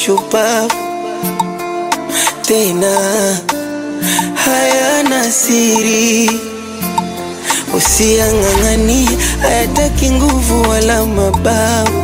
shupavu tena hayana siri, usiang'ang'ani, hayataki nguvu wala mabavu,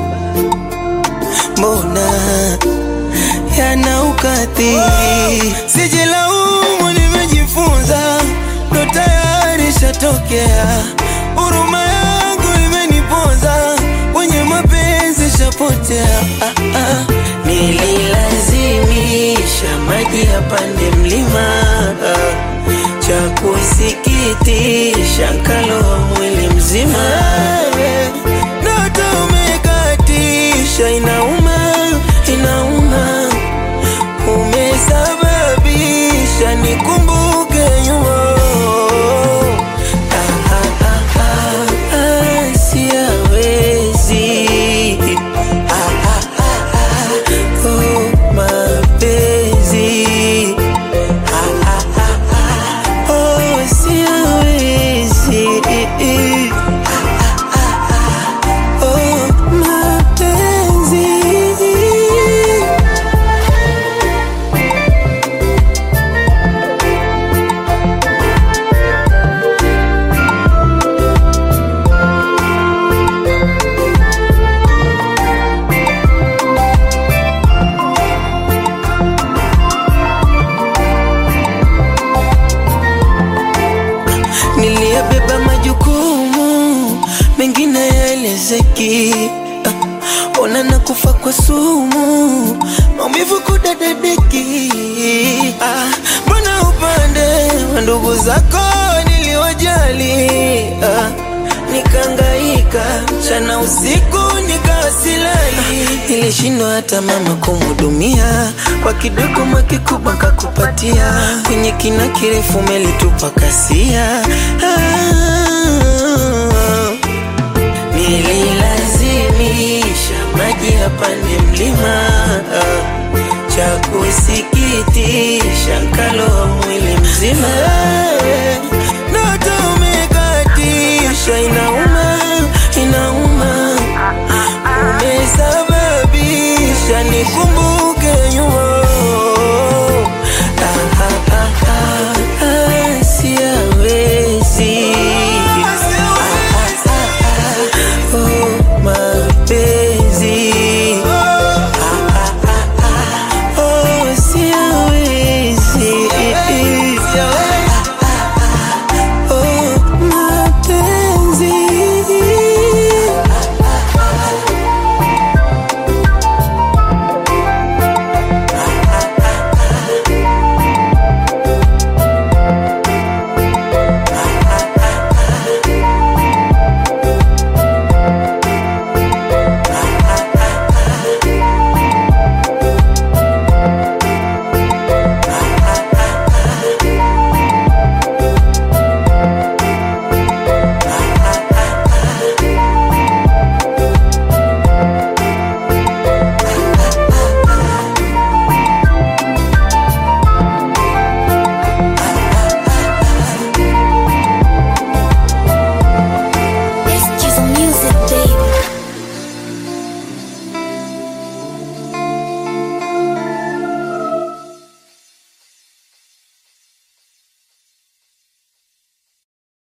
mbona yana ukatili. Sijilaumu, nimejifunza, ndo tayari shatokea. Huruma yangu imeniponza, kwenye mapenzi shapotea. Ah, ah. Nililazimisha maji yapande mlima, cha kusikitisha nkaloa mwili mzima. Ndoto umekatisha, inauma, inauma, umesababisha nikumbuke nyuma. Ah, ah, ah, ah, ah, siyawezi. Ah, ah, ah, ah, oh, mapenzi. Ah, ah, ah, ah, oh, siyawezi. Ah, ah, ah, ah, oh, mapenzi. Niliyabeba majukumu mengine yaelezeki. Ah, Ona na kufa kwa sumu, maumivu kudadadeki. Ah, Mbona upande wa ndugu zako niliwajali? Ah, Nikaangaika mchana usiku nikawasilali, nilishindwa hata mama kumhudumia, kwa kidogo makikubwa kakupatia, kwenye kina kirefu melitupa kasia. Ah, Nililazimisha maji yapande mlima, cha kusikitisha nkaloa mwili